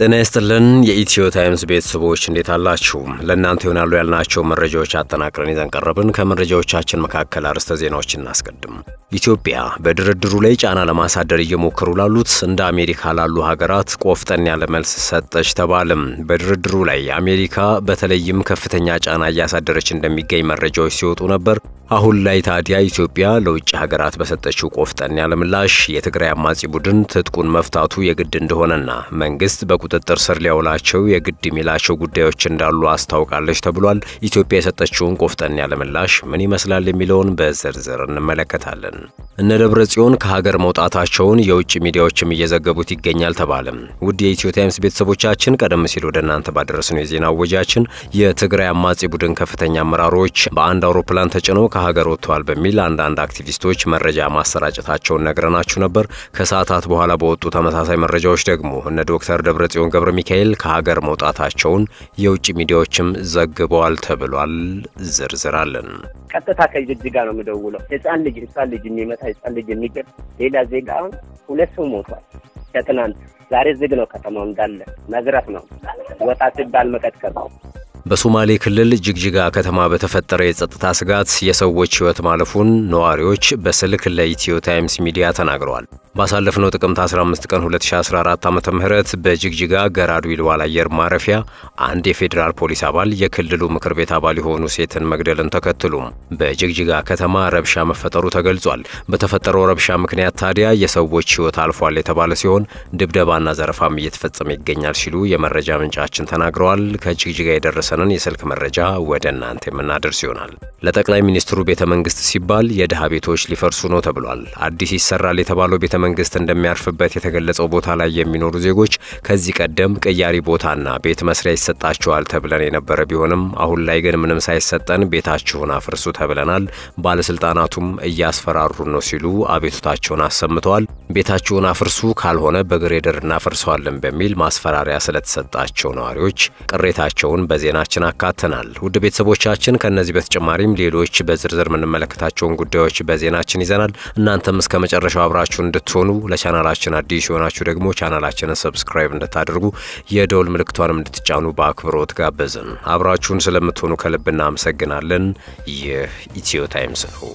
ጤና ይስጥልን የኢትዮ ታይምስ ቤተሰቦች እንዴት አላችሁ? ለእናንተ ይሆናሉ ያልናቸው መረጃዎች አጠናቅረን ይዘን ቀረብን። ከመረጃዎቻችን መካከል አርዕስተ ዜናዎች እናስቀድም። ኢትዮጵያ በድርድሩ ላይ ጫና ለማሳደር እየሞከሩ ላሉት እንደ አሜሪካ ላሉ ሀገራት ቆፍጠን ያለ መልስ ሰጠች ተባለም። በድርድሩ ላይ አሜሪካ በተለይም ከፍተኛ ጫና እያሳደረች እንደሚገኝ መረጃዎች ሲወጡ ነበር። አሁን ላይ ታዲያ ኢትዮጵያ ለውጭ ሀገራት በሰጠችው ቆፍጠን ያለ ምላሽ የትግራይ አማጺ ቡድን ትጥቁን መፍታቱ የግድ እንደሆነና መንግስት በቁጥጥር ስር ሊያውላቸው የግድ የሚላቸው ጉዳዮች እንዳሉ አስታውቃለች ተብሏል። ኢትዮጵያ የሰጠችውን ቆፍጠን ያለ ምላሽ ምን ይመስላል የሚለውን በዝርዝር እንመለከታለን። እነ ደብረ ጽዮን ከሀገር መውጣታቸውን የውጭ ሚዲያዎችም እየዘገቡት ይገኛል ተባለም። ውድ የኢትዮ ታይምስ ቤተሰቦቻችን ቀደም ሲል ወደ እናንተ ባደረስነው የዜና ወጃችን የትግራይ አማጺ ቡድን ከፍተኛ አመራሮች በአንድ አውሮፕላን ተጭነው ከሀገር ወጥተዋል በሚል አንዳንድ አክቲቪስቶች መረጃ ማሰራጨታቸውን ነግረናችሁ ነበር። ከሰዓታት በኋላ በወጡ ተመሳሳይ መረጃዎች ደግሞ እነ ዶክተር ደብረጽዮን ገብረ ሚካኤል ከሀገር መውጣታቸውን የውጭ ሚዲያዎችም ዘግበዋል ተብሏል። ዝርዝር አለን። ቀጥታ ከጅጅጋ ነው የምደውለው። ህፃን ልጅ ህፃን ልጅ የሚመታ ህፃን ልጅ የሚገል ሌላ ዜጋ አሁን ሁለት ሰው ሞቷል። ከትናንት ዛሬ ዝግ ነው ከተማው እንዳለ መዝረፍ ነው። ወጣ ሲባል መቀጥቀጥ ነው። በሶማሌ ክልል ጅግጅጋ ከተማ በተፈጠረ የጸጥታ ስጋት የሰዎች ህይወት ማለፉን ነዋሪዎች በስልክ ለኢትዮ ታይምስ ሚዲያ ተናግረዋል። ባሳለፍነው ጥቅምት 15 ቀን 2014 ዓ.ም በጅግጅጋ ገራዱ ይልዋል አየር ማረፊያ አንድ የፌዴራል ፖሊስ አባል የክልሉ ምክር ቤት አባል የሆኑ ሴትን መግደልን ተከትሎም በጅግጅጋ ከተማ ረብሻ መፈጠሩ ተገልጿል። በተፈጠረው ረብሻ ምክንያት ታዲያ የሰዎች ህይወት አልፏል የተባለ ሲሆን ድብደባና ዘረፋም እየተፈጸመ ይገኛል ሲሉ የመረጃ ምንጫችን ተናግረዋል። ከጅግጅጋ የደረሰንን የስልክ መረጃ ወደ እናንተ የምናደርስ ይሆናል። ለጠቅላይ ሚኒስትሩ ቤተ መንግስት ሲባል የድሃ ቤቶች ሊፈርሱ ነው ተብሏል። አዲስ ይሰራል የተባለው ቤተ መንግስት እንደሚያርፍበት የተገለጸው ቦታ ላይ የሚኖሩ ዜጎች ከዚህ ቀደም ቅያሪ ቦታና ቤት መስሪያ ይሰጣቸዋል ተብለን የነበረ ቢሆንም አሁን ላይ ግን ምንም ሳይሰጠን ቤታችሁን አፍርሱ ተብለናል፣ ባለስልጣናቱም እያስፈራሩን ነው ሲሉ አቤቱታቸውን አሰምተዋል። ቤታችሁን አፍርሱ ካልሆነ በግሬደር እናፈርሰዋለን በሚል ማስፈራሪያ ስለተሰጣቸው ነዋሪዎች ቅሬታቸውን በዜናችን አካተናል። ውድ ቤተሰቦቻችን ከእነዚህ በተጨማሪም ሌሎች በዝርዝር የምንመለከታቸውን ጉዳዮች በዜናችን ይዘናል። እናንተም እስከ መጨረሻው አብራችሁን እንድትሆኑ ለቻናላችን አዲስ የሆናችሁ ደግሞ ቻናላችንን ሰብስክራይብ እንድታደርጉ የደውል ምልክቷንም እንድትጫኑ በአክብሮት ጋበዝን። አብራችሁን ስለምትሆኑ ከልብ እናመሰግናለን። ይህ ኢትዮ ታይምስ ነው።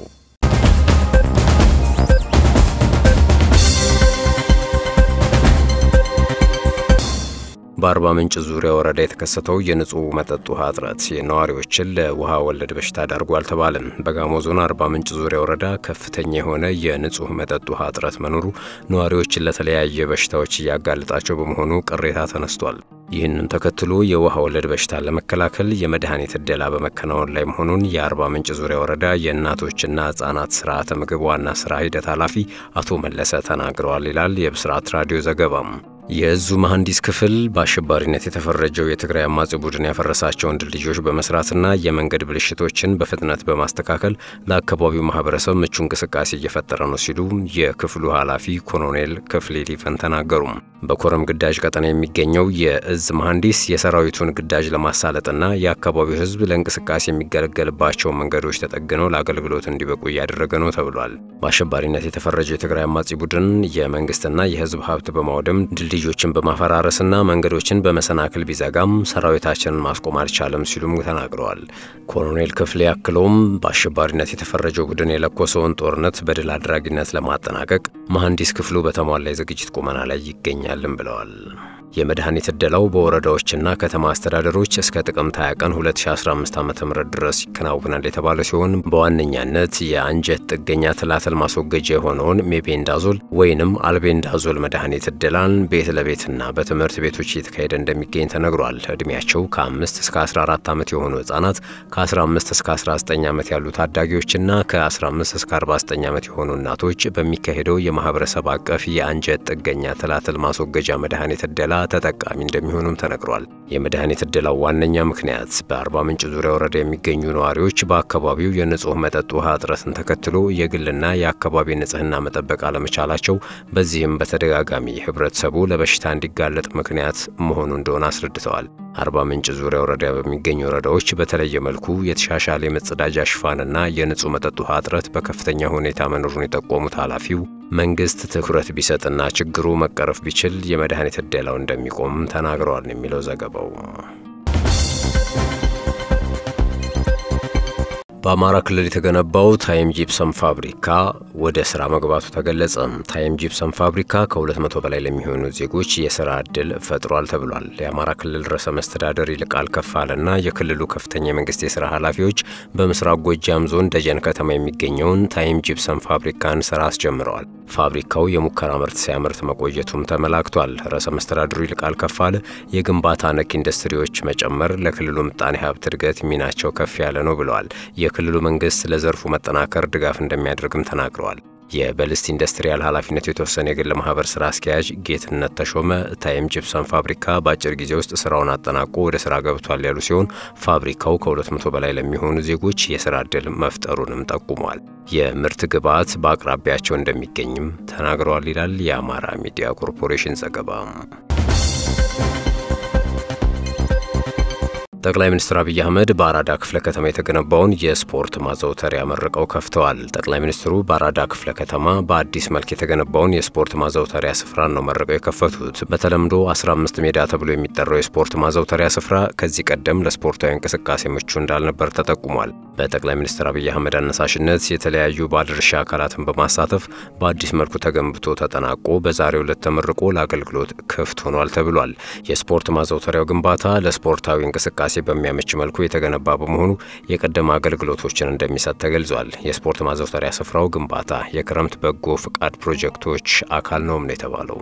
በአርባ ምንጭ ዙሪያ ወረዳ የተከሰተው የንጹህ መጠጥ ውሃ እጥረት የነዋሪዎችን ለውሃ ወለድ በሽታ ዳርጓል ተባለም። በጋሞ ዞን አርባ ምንጭ ዙሪያ ወረዳ ከፍተኛ የሆነ የንጹህ መጠጥ ውሃ እጥረት መኖሩ ነዋሪዎችን ለተለያየ በሽታዎች እያጋለጣቸው በመሆኑ ቅሬታ ተነስቷል። ይህንን ተከትሎ የውሃ ወለድ በሽታን ለመከላከል የመድኃኒት እደላ በመከናወን ላይ መሆኑን የአርባ ምንጭ ዙሪያ ወረዳ የእናቶችና ሕጻናት ስርዓተ ምግብ ዋና ስራ ሂደት ኃላፊ አቶ መለሰ ተናግረዋል ይላል የብስራት ራዲዮ ዘገባም። የእዙ መሐንዲስ ክፍል በአሸባሪነት የተፈረጀው የትግራይ አማጺ ቡድን ያፈረሳቸውን ድልድዮች በመስራትና የመንገድ ብልሽቶችን በፍጥነት በማስተካከል ለአካባቢው ማህበረሰብ ምቹ እንቅስቃሴ እየፈጠረ ነው ሲሉ የክፍሉ ኃላፊ ኮሎኔል ክፍሌ ሊፈን ተናገሩም። በኮረም ግዳጅ ቀጠና የሚገኘው የእዝ መሐንዲስ የሰራዊቱን ግዳጅ ለማሳለጥና የአካባቢው ህዝብ ለእንቅስቃሴ የሚገለገልባቸው መንገዶች ተጠግነው ለአገልግሎት እንዲበቁ እያደረገ ነው ተብሏል። በአሸባሪነት የተፈረጀው የትግራይ አማጺ ቡድን የመንግስትና የህዝብ ሀብት በማውደም ድልድዮችን በማፈራረስና መንገዶችን በመሰናክል ቢዘጋም ሰራዊታችንን ማስቆም አልቻለም ሲሉም ተናግረዋል። ኮሎኔል ክፍሌ አክለውም በአሸባሪነት የተፈረጀው ቡድን የለኮሰውን ጦርነት በድል አድራጊነት ለማጠናቀቅ መሐንዲስ ክፍሉ በተሟላ የዝግጅት ቁመና ላይ ይገኛልም ብለዋል። የመድኃኒት እደላው በወረዳዎችና ከተማ አስተዳደሮች እስከ ጥቅምት 20 ቀን 2015 ዓ.ም ድረስ ይከናወናል የተባለ ሲሆን በዋነኛነት የአንጀት ጥገኛ ትላትል ማስወገጃ የሆነውን ሜቤንዳዞል ወይንም አልቤንዳዞል መድኃኒት እደላን ቤት ለቤትና በትምህርት ቤቶች እየተካሄደ እንደሚገኝ ተነግሯል። እድሜያቸው ከ5 እስከ 14 ዓመት የሆኑ ህጻናት፣ ከ15 እስከ 19 ዓመት ያሉ ታዳጊዎችና ከ15 እስከ 49 ዓመት የሆኑ እናቶች በሚካሄደው የማህበረሰብ አቀፍ የአንጀት ጥገኛ ትላትል ማስወገጃ መድኃኒት እደላ ተጠቃሚ እንደሚሆኑም ተነግሯል። የመድኃኒት እደላው ዋነኛ ምክንያት በአርባ ምንጭ ዙሪያ ወረዳ የሚገኙ ነዋሪዎች በአካባቢው የንጹህ መጠጥ ውሃ እጥረትን ተከትሎ የግልና የአካባቢ ንጽህና መጠበቅ አለመቻላቸው፣ በዚህም በተደጋጋሚ ህብረተሰቡ ለበሽታ እንዲጋለጥ ምክንያት መሆኑ እንደሆነ አስረድተዋል። አርባ ምንጭ ዙሪያ ወረዳ በሚገኙ ወረዳዎች በተለየ መልኩ የተሻሻለ የመጸዳጃ ሽፋንና የንጹህ መጠጥ ውሃ እጥረት በከፍተኛ ሁኔታ መኖሩን የጠቆሙት ኃላፊው መንግስት ትኩረት ቢሰጥና ችግሩ መቀረፍ ቢችል የመድኃኒት ዕደላው እንደሚቆም ተናግረዋል የሚለው ዘገባው። በአማራ ክልል የተገነባው ታይም ጂፕሰም ፋብሪካ ወደ ስራ መግባቱ ተገለጸ። ታይም ጂፕሰም ፋብሪካ ከ200 በላይ ለሚሆኑ ዜጎች የስራ ዕድል ፈጥሯል ተብሏል። የአማራ ክልል ርዕሰ መስተዳደር ይልቃል ከፋለና የክልሉ ከፍተኛ የመንግስት የስራ ኃላፊዎች በምስራቅ ጎጃም ዞን ደጀን ከተማ የሚገኘውን ታይም ጂፕሰም ፋብሪካን ስራ አስጀምረዋል። ፋብሪካው የሙከራ ምርት ሲያመርት መቆየቱም ተመላክቷል። ርዕሰ መስተዳድሩ ይልቃል ከፋለ የግንባታ ነክ ኢንዱስትሪዎች መጨመር ለክልሉ ምጣኔ ሀብት እድገት ሚናቸው ከፍ ያለ ነው ብለዋል። የክልሉ መንግስት ለዘርፉ መጠናከር ድጋፍ እንደሚያደርግም ተናግረዋል። የበልስት ኢንዱስትሪያል ኃላፊነቱ የተወሰነ የግል ማህበር ስራ አስኪያጅ ጌትነት ተሾመ ታይም ጂፕሰም ፋብሪካ በአጭር ጊዜ ውስጥ ስራውን አጠናቆ ወደ ስራ ገብቷል ያሉ ሲሆን ፋብሪካው ከ200 በላይ ለሚሆኑ ዜጎች የስራ ዕድል መፍጠሩንም ጠቁሟል። የምርት ግብዓት በአቅራቢያቸው እንደሚገኝም ተናግረዋል ይላል የአማራ ሚዲያ ኮርፖሬሽን ዘገባ። ጠቅላይ ሚኒስትር አብይ አህመድ በአራዳ ክፍለ ከተማ የተገነባውን የስፖርት ማዘውተሪያ መርቀው ከፍተዋል። ጠቅላይ ሚኒስትሩ በአራዳ ክፍለ ከተማ በአዲስ መልክ የተገነባውን የስፖርት ማዘውተሪያ ስፍራን ነው መርቀው የከፈቱት። በተለምዶ 15 ሜዳ ተብሎ የሚጠራው የስፖርት ማዘውተሪያ ስፍራ ከዚህ ቀደም ለስፖርታዊ እንቅስቃሴ ምቹ እንዳልነበር ተጠቁሟል። በጠቅላይ ሚኒስትር አብይ አህመድ አነሳሽነት የተለያዩ ባለድርሻ አካላትን በማሳተፍ በአዲስ መልኩ ተገንብቶ ተጠናቆ በዛሬው ዕለት ተመርቆ ለአገልግሎት ክፍት ሆኗል ተብሏል። የስፖርት ማዘውተሪያው ግንባታ ለስፖርታዊ እንቅስቃሴ በሚያመች መልኩ የተገነባ በመሆኑ የቀደመ አገልግሎቶችን እንደሚሰጥ ተገልጿል። የስፖርት ማዘውተሪያ ስፍራው ግንባታ የክረምት በጎ ፍቃድ ፕሮጀክቶች አካል ነውም ነው የተባለው።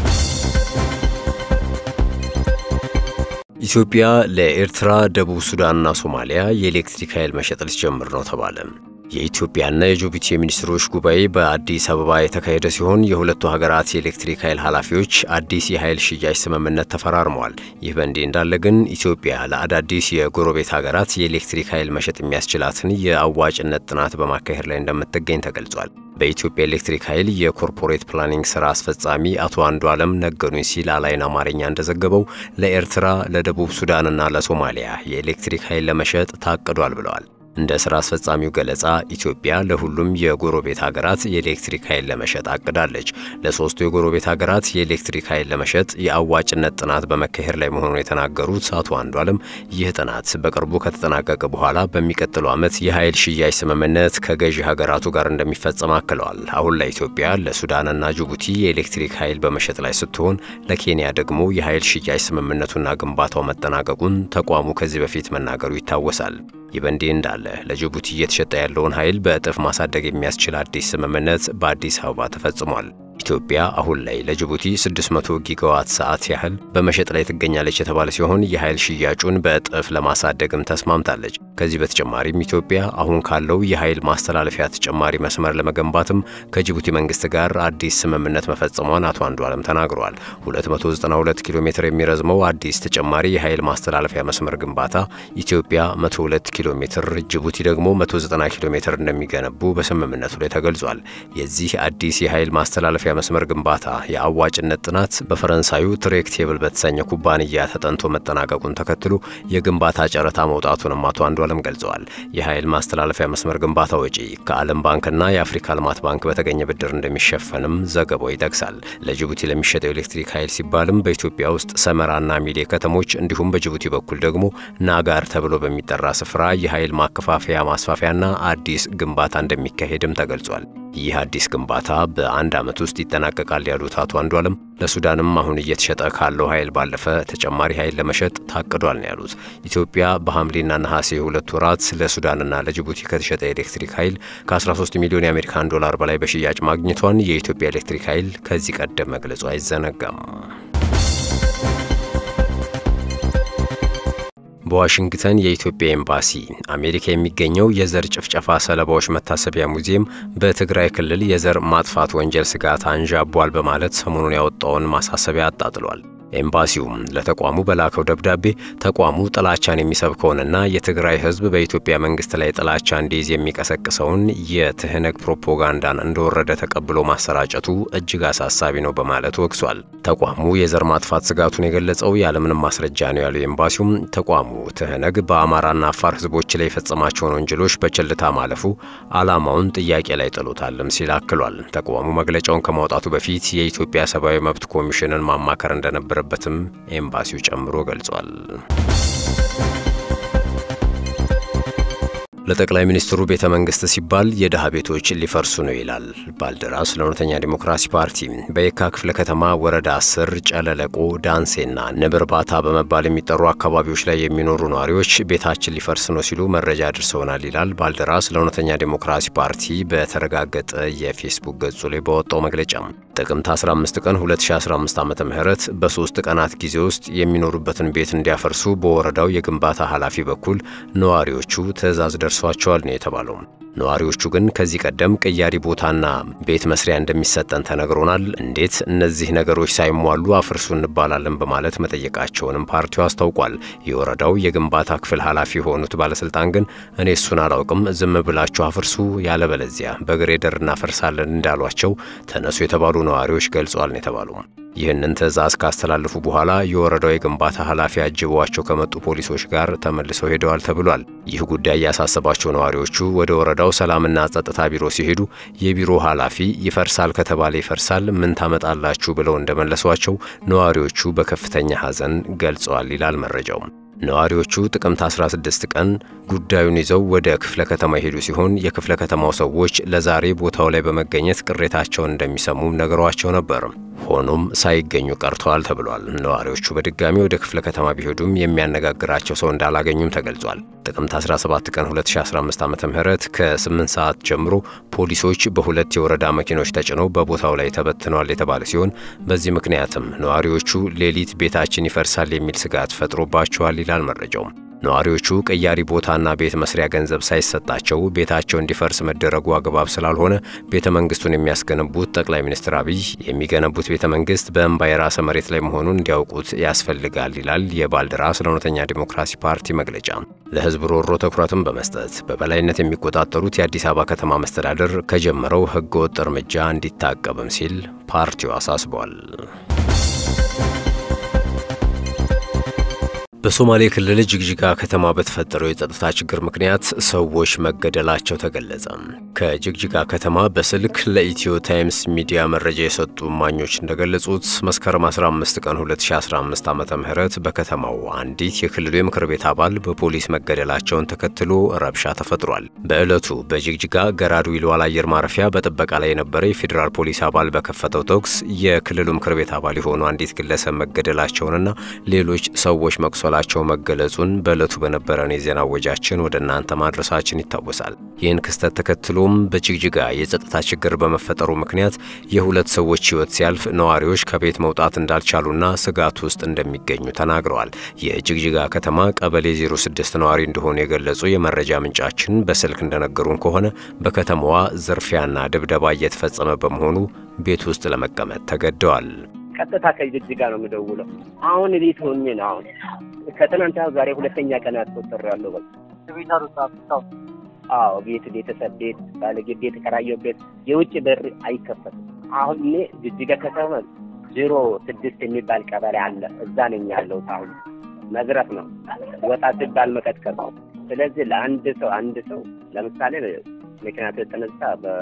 ኢትዮጵያ ለኤርትራ፣ ደቡብ ሱዳንና ሶማሊያ የኤሌክትሪክ ኃይል መሸጥ ልትጀምር ነው ተባለ። የኢትዮጵያና የጅቡቲ የሚኒስትሮች ጉባኤ በአዲስ አበባ የተካሄደ ሲሆን የሁለቱ ሀገራት የኤሌክትሪክ ኃይል ኃላፊዎች አዲስ የኃይል ሽያጭ ስምምነት ተፈራርመዋል። ይህ በእንዲህ እንዳለ ግን ኢትዮጵያ ለአዳዲስ የጎረቤት ሀገራት የኤሌክትሪክ ኃይል መሸጥ የሚያስችላትን የአዋጭነት ጥናት በማካሄድ ላይ እንደምትገኝ ተገልጿል። በኢትዮጵያ ኤሌክትሪክ ኃይል የኮርፖሬት ፕላኒንግ ስራ አስፈጻሚ አቶ አንዱ አለም ነገሩኝ ሲል አላይን አማርኛ እንደዘገበው ለኤርትራ፣ ለደቡብ ሱዳንና ለሶማሊያ የኤሌክትሪክ ኃይል ለመሸጥ ታቅዷል ብለዋል። እንደ ስራ አስፈጻሚው ገለጻ ኢትዮጵያ ለሁሉም የጎረቤት ሀገራት የኤሌክትሪክ ኃይል ለመሸጥ አቅዳለች። ለሶስቱ የጎረቤት ሀገራት የኤሌክትሪክ ኃይል ለመሸጥ የአዋጭነት ጥናት በመካሄድ ላይ መሆኑን የተናገሩት አቶ አንዷለም ይህ ጥናት በቅርቡ ከተጠናቀቀ በኋላ በሚቀጥለው ዓመት የኃይል ሽያጭ ስምምነት ከገዢ ሀገራቱ ጋር እንደሚፈጸም አክለዋል። አሁን ላይ ኢትዮጵያ ለሱዳንና ጅቡቲ የኤሌክትሪክ ኃይል በመሸጥ ላይ ስትሆን፣ ለኬንያ ደግሞ የኃይል ሽያጭ ስምምነቱና ግንባታው መጠናቀቁን ተቋሙ ከዚህ በፊት መናገሩ ይታወሳል። ይህ በእንዲህ እንዳለ ለጅቡቲ እየተሸጠ ያለውን ኃይል በእጥፍ ማሳደግ የሚያስችል አዲስ ስምምነት በአዲስ አበባ ተፈጽሟል። ኢትዮጵያ አሁን ላይ ለጅቡቲ 600 ጊጋዋት ሰዓት ያህል በመሸጥ ላይ ትገኛለች የተባለ ሲሆን የኃይል ሽያጩን በእጥፍ ለማሳደግም ተስማምታለች። ከዚህ በተጨማሪም ኢትዮጵያ አሁን ካለው የኃይል ማስተላለፊያ ተጨማሪ መስመር ለመገንባትም ከጅቡቲ መንግስት ጋር አዲስ ስምምነት መፈጸሟን አቶ አንዱ አለም ተናግረዋል። 292 ኪሎ ሜትር የሚረዝመው አዲስ ተጨማሪ የኃይል ማስተላለፊያ መስመር ግንባታ ኢትዮጵያ 102 ኪሎ ሜትር፣ ጅቡቲ ደግሞ 190 ኪሎ ሜትር እንደሚገነቡ በስምምነቱ ላይ ተገልጿል። የዚህ አዲስ የኃይል ማስተላለፊያ መስመር ግንባታ የአዋጭነት ጥናት በፈረንሳዩ ትሬክ ቴብል በተሰኘ ኩባንያ ተጠንቶ መጠናቀቁን ተከትሎ የግንባታ ጨረታ መውጣቱንም አቶ አንዱዓለም ገልጸዋል። የኃይል ማስተላለፊያ መስመር ግንባታ ወጪ ከዓለም ባንክና የአፍሪካ ልማት ባንክ በተገኘ ብድር እንደሚሸፈንም ዘገባው ይጠቅሳል። ለጅቡቲ ለሚሸጠው ኤሌክትሪክ ኃይል ሲባልም በኢትዮጵያ ውስጥ ሰመራና ሚሌ ከተሞች እንዲሁም በጅቡቲ በኩል ደግሞ ናጋር ተብሎ በሚጠራ ስፍራ የኃይል ማከፋፈያ ማስፋፊያና አዲስ ግንባታ እንደሚካሄድም ተገልጿል። ይህ አዲስ ግንባታ በአንድ ዓመት ውስጥ ይጠናቀቃል ያሉት አቶ አንዱዓለም ለሱዳንም አሁን እየተሸጠ ካለው ኃይል ባለፈ ተጨማሪ ኃይል ለመሸጥ ታቅዷል ነው ያሉት። ኢትዮጵያ በሐምሌና ነሐሴ ሁለት ወራት ለሱዳንና ለጅቡቲ ከተሸጠ ኤሌክትሪክ ኃይል ከ13 ሚሊዮን የአሜሪካን ዶላር በላይ በሽያጭ ማግኘቷን የኢትዮጵያ ኤሌክትሪክ ኃይል ከዚህ ቀደም መግለጹ አይዘነጋም። በዋሽንግተን የኢትዮጵያ ኤምባሲ አሜሪካ የሚገኘው የዘር ጭፍጨፋ ሰለባዎች መታሰቢያ ሙዚየም በትግራይ ክልል የዘር ማጥፋት ወንጀል ስጋት አንዣቧል በማለት ሰሞኑን ያወጣውን ማሳሰቢያ አጣጥሏል። ኤምባሲውም ለተቋሙ በላከው ደብዳቤ ተቋሙ ጥላቻን የሚሰብከውንና የትግራይ ሕዝብ በኢትዮጵያ መንግስት ላይ ጥላቻ እንዲይዝ የሚቀሰቅሰውን የትህነግ ፕሮፓጋንዳን እንደወረደ ተቀብሎ ማሰራጨቱ እጅግ አሳሳቢ ነው በማለት ወቅሷል። ተቋሙ የዘር ማጥፋት ስጋቱን የገለጸው ያለምንም ማስረጃ ነው ያለው ኤምባሲውም ተቋሙ ትህነግ በአማራና አፋር ሕዝቦች ላይ የፈጸማቸውን ወንጀሎች በቸልታ ማለፉ ዓላማውን ጥያቄ ላይ ጥሎታልም ሲል አክሏል። ተቋሙ መግለጫውን ከማውጣቱ በፊት የኢትዮጵያ ሰብአዊ መብት ኮሚሽንን ማማከር እንደነበረበትም ኤምባሲው ጨምሮ ገልጿል። ለጠቅላይ ሚኒስትሩ ቤተ መንግስት ሲባል የድሃ ቤቶች ሊፈርሱ ነው ይላል ባልደራስ ለእውነተኛ ዲሞክራሲ ፓርቲ። በየካ ክፍለ ከተማ ወረዳ አስር ጨለለቆ፣ ዳንሴና ንብ እርባታ በመባል የሚጠሩ አካባቢዎች ላይ የሚኖሩ ነዋሪዎች ቤታችን ሊፈርስ ነው ሲሉ መረጃ አድርሰውናል ይላል ባልደራስ ለእውነተኛ ዲሞክራሲ ፓርቲ በተረጋገጠ የፌስቡክ ገጹ ላይ በወጣው መግለጫ ጥቅምት 15 ቀን 2015 ዓ ም በሶስት ቀናት ጊዜ ውስጥ የሚኖሩበትን ቤት እንዲያፈርሱ በወረዳው የግንባታ ኃላፊ በኩል ነዋሪዎቹ ትዕዛዝ ደርሷቸዋል ነው የተባለው። ነዋሪዎቹ ግን ከዚህ ቀደም ቅያሪ ቦታና ቤት መስሪያ እንደሚሰጠን ተነግሮናል፣ እንዴት እነዚህ ነገሮች ሳይሟሉ አፍርሱ እንባላለን በማለት መጠየቃቸውንም ፓርቲው አስታውቋል። የወረዳው የግንባታ ክፍል ኃላፊ የሆኑት ባለስልጣን ግን እኔ እሱን አላውቅም፣ ዝም ብላችሁ አፍርሱ፣ ያለበለዚያ በግሬደር እናፈርሳለን እንዳሏቸው ተነሱ የተባሉ ነዋሪዎች ገልጿል ነው የተባሉ። ይህንን ትዕዛዝ ካስተላለፉ በኋላ የወረዳው የግንባታ ኃላፊ አጅበዋቸው ከመጡ ፖሊሶች ጋር ተመልሰው ሄደዋል ተብሏል። ይህ ጉዳይ ያሳሰባቸው ነዋሪዎቹ ወደ ወረዳው ሰላምና ጸጥታ ቢሮ ሲሄዱ የቢሮ ኃላፊ ይፈርሳል ከተባለ ይፈርሳል፣ ምን ታመጣላችሁ ብለው እንደመለሷቸው ነዋሪዎቹ በከፍተኛ ሐዘን ገልጸዋል ይላል መረጃው። ነዋሪዎቹ ጥቅምት 16 ቀን ጉዳዩን ይዘው ወደ ክፍለ ከተማ የሄዱ ሲሆን የክፍለ ከተማው ሰዎች ለዛሬ ቦታው ላይ በመገኘት ቅሬታቸውን እንደሚሰሙም ነገሯቸው ነበር። ሆኖም ሳይገኙ ቀርተዋል ተብሏል። ነዋሪዎቹ በድጋሚ ወደ ክፍለ ከተማ ቢሄዱም የሚያነጋግራቸው ሰው እንዳላገኙም ተገልጿል። ጥቅምት 17 ቀን 2015 ዓ ም ከ8 ሰዓት ጀምሮ ፖሊሶች በሁለት የወረዳ መኪኖች ተጭነው በቦታው ላይ ተበትነዋል የተባለ ሲሆን በዚህ ምክንያትም ነዋሪዎቹ ሌሊት ቤታችን ይፈርሳል የሚል ስጋት ፈጥሮባቸዋል ይላል መረጃው። ነዋሪዎቹ ቀያሪ ቦታና ቤት መስሪያ ገንዘብ ሳይሰጣቸው ቤታቸው እንዲፈርስ መደረጉ አግባብ ስላልሆነ ቤተ መንግስቱን የሚያስገነቡት ጠቅላይ ሚኒስትር አብይ የሚገነቡት ቤተ መንግስት በእንባ የራሰ መሬት ላይ መሆኑን እንዲያውቁት ያስፈልጋል ይላል የባልደራስ ለእውነተኛ ዲሞክራሲ ፓርቲ መግለጫ። ለህዝብ ሮሮ ትኩረትን በመስጠት በበላይነት የሚቆጣጠሩት የአዲስ አበባ ከተማ መስተዳደር ከጀመረው ህገወጥ እርምጃ እንዲታቀብም ሲል ፓርቲው አሳስቧል። በሶማሌ ክልል ጅግጅጋ ከተማ በተፈጠረው የጸጥታ ችግር ምክንያት ሰዎች መገደላቸው ተገለጸ። ከጅግጅጋ ከተማ በስልክ ለኢትዮ ታይምስ ሚዲያ መረጃ የሰጡ እማኞች እንደገለጹት መስከረም 15 ቀን 2015 ዓ ም በከተማው አንዲት የክልሉ የምክር ቤት አባል በፖሊስ መገደላቸውን ተከትሎ ረብሻ ተፈጥሯል። በዕለቱ በጅግጅጋ ገራድ ዊልዋል አየር ማረፊያ በጥበቃ ላይ የነበረ የፌዴራል ፖሊስ አባል በከፈተው ተኩስ የክልሉ ምክር ቤት አባል የሆኑ አንዲት ግለሰብ መገደላቸውንና ሌሎች ሰዎች መቁሰ ላቸው መገለጹን በዕለቱ በነበረን የዜና ወጃችን ወደ እናንተ ማድረሳችን ይታወሳል። ይህን ክስተት ተከትሎም በጅግጅጋ የጸጥታ ችግር በመፈጠሩ ምክንያት የሁለት ሰዎች ሕይወት ሲያልፍ ነዋሪዎች ከቤት መውጣት እንዳልቻሉና ስጋት ውስጥ እንደሚገኙ ተናግረዋል። የጅግጅጋ ከተማ ቀበሌ 06 ነዋሪ እንደሆኑ የገለጹ የመረጃ ምንጫችን በስልክ እንደነገሩን ከሆነ በከተማዋ ዝርፊያና ድብደባ እየተፈጸመ በመሆኑ ቤት ውስጥ ለመቀመጥ ተገደዋል። ቀጥታ ከጅግጅጋ ነው የምደውለው። አሁን ቤት ሆኜ ነው አሁን ከትናንት ዛሬ ሁለተኛ ቀን አስቆጥሬያለሁ። በቃ አዎ ቤት ቤተሰብ ቤት ባለጌ ቤት የተከራየው ቤት የውጭ በር አይከፈትም። አሁን እኔ ጅጅጋ ከተማ ዜሮ ስድስት የሚባል ቀበሌ አለ። እዛ ነኝ ያለሁት። አሁን መዝረፍ ነው ወጣ ሲባል መቀጥቀጥ ነው። ስለዚህ ለአንድ ሰው አንድ ሰው ለምሳሌ ምክንያቱ የተነሳ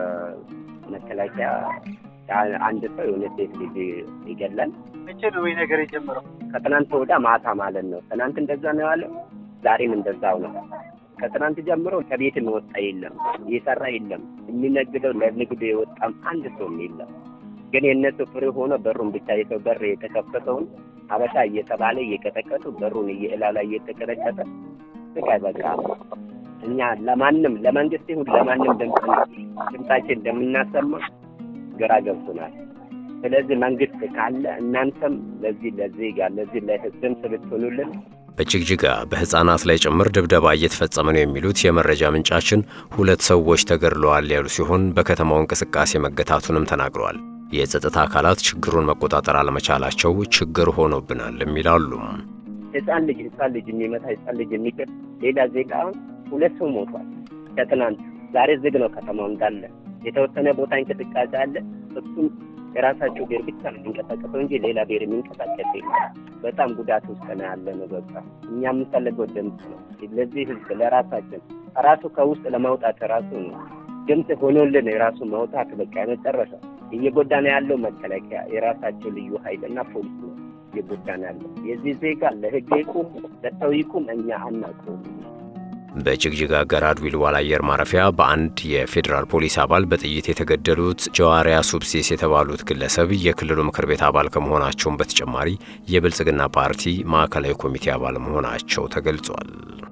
በመከላከያ አንድ ሰው የሆነ ሴት ልጅ ይገላል። መቼ ነው ወይ ነገር የጀመረው? ከትናንት ወዳ ማታ ማለት ነው። ትናንት እንደዛ ነው ያለው፣ ዛሬም እንደዛው ነው። ከትናንት ጀምሮ ከቤት የወጣ የለም፣ እየሰራ የለም። የሚነግደው ለንግዱ የወጣም አንድ ሰውም የለም። ግን የእነሱ ፍሬ ሆኖ በሩን ብቻ የሰው በር የተከፈተውን አበሻ እየተባለ እየቀጠቀጡ በሩን እየእላው ላይ እየተቀጠቀጠ በቃ በቃ እኛ ለማንም ለመንግስት ይሁን ለማንም ድምጻችን እንደምናሰማ ግራ ገብቶናል። ስለዚህ መንግስት ካለ እናንተም ለዚህ ለዜጋ ለዚህ ለህዝብም ስብትሆኑልን በጅግጅጋ በህፃናት ላይ ጭምር ድብደባ እየተፈጸመ ነው የሚሉት የመረጃ ምንጫችን ሁለት ሰዎች ተገድለዋል ያሉ ሲሆን በከተማው እንቅስቃሴ መገታቱንም ተናግረዋል። የጸጥታ አካላት ችግሩን መቆጣጠር አለመቻላቸው ችግር ሆኖብናልም ይላሉ። ህፃን ልጅ ህፃን ልጅ የሚመታ ህፃን ልጅ የሚገል ሌላ ዜጋ አሁን ሁለት ሰው ሞቷል ከትናንት። ዛሬ ዝግ ነው ከተማው እንዳለ። የተወሰነ ቦታ እንቅስቃሴ አለ። እሱም የራሳቸው ብሔር ብቻ ነው የሚንቀሳቀሰው እንጂ ሌላ ብሔር የሚንቀሳቀስ የለም። በጣም ጉዳት ውስጥ ነው ያለ ነው። በቃ እኛ የምንፈልገው ድምፅ ነው ለዚህ ህዝብ ለራሳችን ራሱ ከውስጥ ለማውጣት ራሱ ነው ድምፅ ሆኖልን የራሱ ማውጣት በቃ የመጨረሻ እየጎዳ ነው ያለው መከላከያ የራሳቸው ልዩ ኃይልና ፖሊስ ነው እየጎዳ ነው ያለው። የዚህ ዜጋ ለህግ ይቁም ለሰው ይቁም እኛ አናውቀውም። በጅግጅጋ ገራድ ዊልዋል አየር ማረፊያ በአንድ የፌዴራል ፖሊስ አባል በጥይት የተገደሉት ጀዋሪያ ሱብሲስ የተባሉት ግለሰብ የክልሉ ምክር ቤት አባል ከመሆናቸውም በተጨማሪ የብልጽግና ፓርቲ ማዕከላዊ ኮሚቴ አባል መሆናቸው ተገልጿል።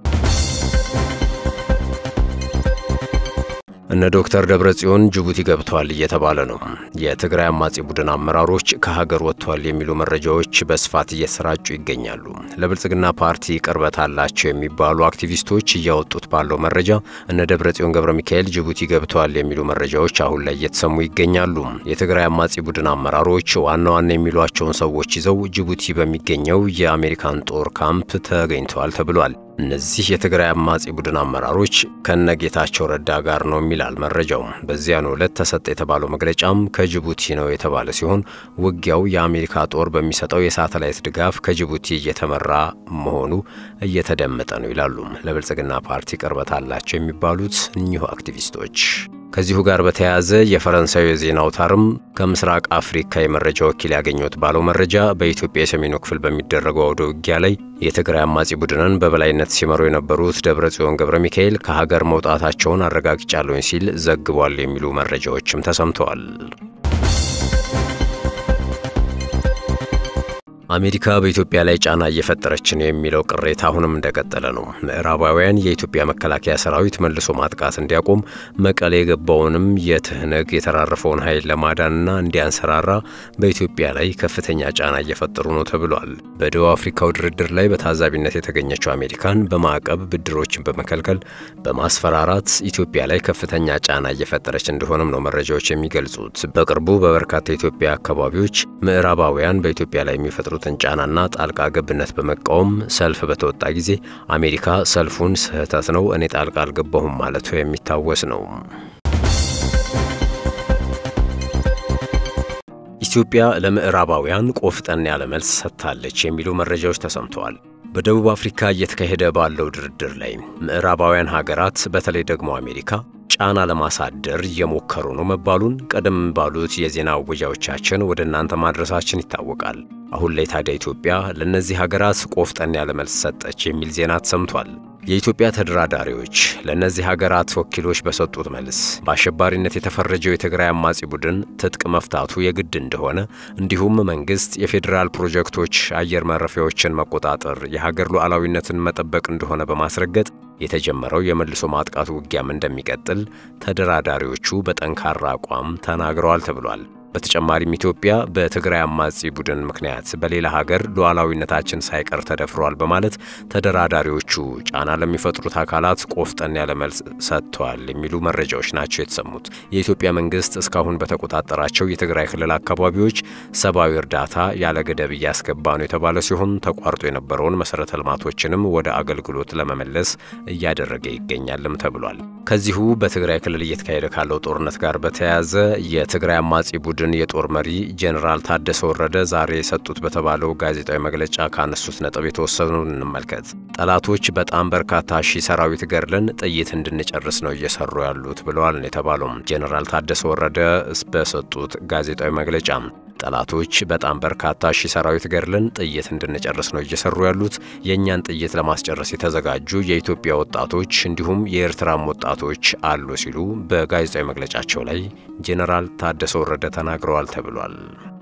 እነ ዶክተር ደብረ ጽዮን ጅቡቲ ገብተዋል እየተባለ ነው። የትግራይ አማጺ ቡድን አመራሮች ከሀገር ወጥተዋል የሚሉ መረጃዎች በስፋት እየተሰራጩ ይገኛሉ። ለብልጽግና ፓርቲ ቅርበት አላቸው የሚባሉ አክቲቪስቶች እያወጡት ባለው መረጃ እነ ደብረ ጽዮን ገብረ ሚካኤል ጅቡቲ ገብተዋል የሚሉ መረጃዎች አሁን ላይ እየተሰሙ ይገኛሉ። የትግራይ አማጺ ቡድን አመራሮች ዋና ዋና የሚሏቸውን ሰዎች ይዘው ጅቡቲ በሚገኘው የአሜሪካን ጦር ካምፕ ተገኝተዋል ተብሏል። እነዚህ የትግራይ አማጺ ቡድን አመራሮች ከነጌታቸው ረዳ ጋር ነው የሚላል መረጃው። በዚያኑ ዕለት ተሰጠ የተባለው መግለጫም ከጅቡቲ ነው የተባለ ሲሆን ውጊያው የአሜሪካ ጦር በሚሰጠው የሳተላይት ድጋፍ ከጅቡቲ እየተመራ መሆኑ እየተደመጠ ነው ይላሉ ለብልጽግና ፓርቲ ቅርበት አላቸው የሚባሉት እኚሁ አክቲቪስቶች። ከዚሁ ጋር በተያያዘ የፈረንሳዩ የዜና አውታርም ከምስራቅ አፍሪካ የመረጃ ወኪል ያገኘሁት ባለው መረጃ በኢትዮጵያ የሰሜኑ ክፍል በሚደረገው አውደ ውጊያ ላይ የትግራይ አማጺ ቡድንን በበላይነት ሲመሩ የነበሩት ደብረ ጽዮን ገብረ ሚካኤል ከሀገር መውጣታቸውን አረጋግጫለሁኝ ሲል ዘግቧል የሚሉ መረጃዎችም ተሰምተዋል። አሜሪካ በኢትዮጵያ ላይ ጫና እየፈጠረች ነው የሚለው ቅሬታ አሁንም እንደቀጠለ ነው። ምዕራባውያን የኢትዮጵያ መከላከያ ሰራዊት መልሶ ማጥቃት እንዲያቆም መቀሌ የገባውንም የትህነግ የተራረፈውን ኃይል ለማዳንና እንዲያንሰራራ በኢትዮጵያ ላይ ከፍተኛ ጫና እየፈጠሩ ነው ተብሏል። በደቡብ አፍሪካው ድርድር ላይ በታዛቢነት የተገኘችው አሜሪካን በማዕቀብ ብድሮችን በመከልከል በማስፈራራት ኢትዮጵያ ላይ ከፍተኛ ጫና እየፈጠረች እንደሆነም ነው መረጃዎች የሚገልጹት። በቅርቡ በበርካታ የኢትዮጵያ አካባቢዎች ምዕራባውያን በኢትዮጵያ ላይ የሚፈጥሩ የሚፈጥሩትን ጫናና ጣልቃ ገብነት በመቃወም ሰልፍ በተወጣ ጊዜ አሜሪካ ሰልፉን ስህተት ነው፣ እኔ ጣልቃ አልገባሁም ማለቱ የሚታወስ ነው። ኢትዮጵያ ለምዕራባውያን ቆፍጠን ያለ መልስ ሰጥታለች የሚሉ መረጃዎች ተሰምተዋል። በደቡብ አፍሪካ እየተካሄደ ባለው ድርድር ላይ ምዕራባውያን ሀገራት በተለይ ደግሞ አሜሪካ ጫና ለማሳደር እየሞከሩ ነው መባሉን ቀደም ባሉት የዜና እወጃዎቻችን ወደ እናንተ ማድረሳችን ይታወቃል። አሁን ላይ ታዲያ ኢትዮጵያ ለእነዚህ ሀገራት ቆፍጠን ያለ መልስ ሰጠች የሚል ዜና ተሰምቷል። የኢትዮጵያ ተደራዳሪዎች ለእነዚህ ሀገራት ወኪሎች በሰጡት መልስ በአሸባሪነት የተፈረጀው የትግራይ አማጺ ቡድን ትጥቅ መፍታቱ የግድ እንደሆነ እንዲሁም መንግስት የፌዴራል ፕሮጀክቶች አየር ማረፊያዎችን መቆጣጠር የሀገር ሉዓላዊነትን መጠበቅ እንደሆነ በማስረገጥ የተጀመረው የመልሶ ማጥቃት ውጊያም እንደሚቀጥል ተደራዳሪዎቹ በጠንካራ አቋም ተናግረዋል ተብሏል። በተጨማሪም ኢትዮጵያ በትግራይ አማጺ ቡድን ምክንያት በሌላ ሀገር ሉዓላዊነታችን ሳይቀር ተደፍሯል በማለት ተደራዳሪዎቹ ጫና ለሚፈጥሩት አካላት ቆፍጠን ያለ መልስ ሰጥተዋል የሚሉ መረጃዎች ናቸው የተሰሙት። የኢትዮጵያ መንግስት እስካሁን በተቆጣጠራቸው የትግራይ ክልል አካባቢዎች ሰብአዊ እርዳታ ያለ ገደብ እያስገባ ነው የተባለ ሲሆን ተቋርጦ የነበረውን መሰረተ ልማቶችንም ወደ አገልግሎት ለመመለስ እያደረገ ይገኛልም ተብሏል። ከዚሁ በትግራይ ክልል እየተካሄደ ካለው ጦርነት ጋር በተያያዘ የትግራይ አማጺ ቡድን የጦር መሪ ጄኔራል ታደሰ ወረደ ዛሬ የሰጡት በተባለው ጋዜጣዊ መግለጫ ካነሱት ነጥብ የተወሰኑን እንመልከት። ጠላቶች በጣም በርካታ ሺህ ሰራዊት ገድለን ጥይት እንድንጨርስ ነው እየሰሩ ያሉት ብለዋል ነው የተባለው። ጄኔራል ታደሰ ወረደ በሰጡት ጋዜጣዊ መግለጫ ጠላቶች በጣም በርካታ ሺህ ሰራዊት ገድለን ጥይት እንድንጨርስ ነው እየሰሩ ያሉት። የእኛን ጥይት ለማስጨረስ የተዘጋጁ የኢትዮጵያ ወጣቶች እንዲሁም የኤርትራም ወጣቶች አሉ ሲሉ በጋዜጣዊ መግለጫቸው ላይ ጄኔራል ታደሰ ወረደ ተናግረዋል ተብሏል።